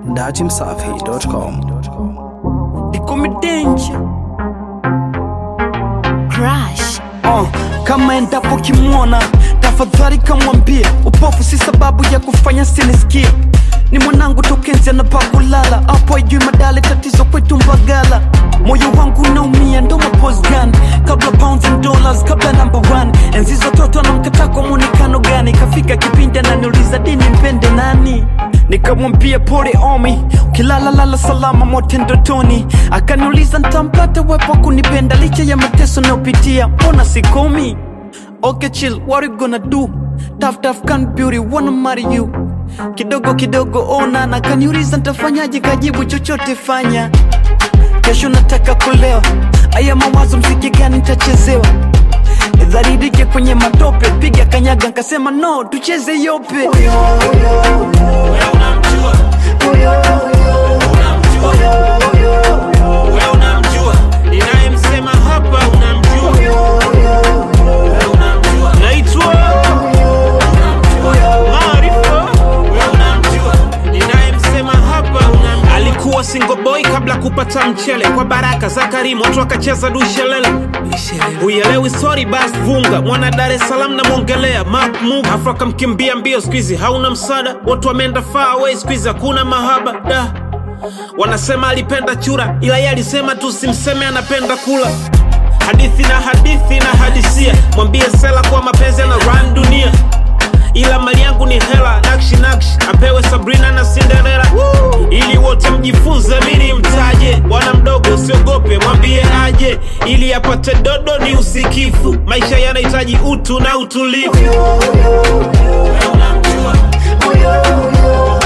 datimsafi.com. Ikomedenja Crush. uh, kama endapo kimwona tafadhali kamwambie upofu si sababu ya kufanya sinisikie ni mwanangu tokenzi anapakulala hapo ajui madale tatizo kwetu mbagala moyo wangu unaumia ndo maposgan kabla pounds and dollars kabla number one enzi za toto anamkataa kwa mwonekano gani kafika kipindi ananiuliza dini mpende nani nikamwambia pole omi ukilalalala salama mote ndotoni akaniuliza ntampata wepo kunipenda licha ya mateso nayopitia mbona sikomi okay chill what you gonna do tough tough can beauty wanna marry you kidogo kidogo ona na kaniuliza ntafanyaje kajibu chochote fanya kesho nataka kulewa aya mawazo mziki gani ntachezewa dharidike kwenye matope piga kanyaga nkasema no tucheze yope Wewe unamjua ninayemsema hapa, unamjua Wewe unamjua naitwa Maarifa. Wewe unamjua ninayemsema hapa, unamjua alikuwa single boy kabla kupata mchele kwa baraka za Karimu, watu wakacheza dushelele Uelewi sorry bas vunga mwana Dar es Salaam namwongelea Mark Muga afu akamkimbia mbio, siku hizi hauna msaada, watu wameenda far away, siku hizi hakuna mahaba da Wanasema alipenda chura, ila yeye alisema tu simseme anapenda kula. Hadithi na hadithi na hadisia, mwambie Sela kuwa mapenzi na run dunia, ila mali yangu ni hela, nakshi nakshi apewe Sabrina na Cinderella, ili wote mjifunze, mimi mtaje. Bwana mdogo usiogope, mwambie aje, ili apate dodo ni usikifu. Maisha yanahitaji utu na utulivu. Wewe unamjua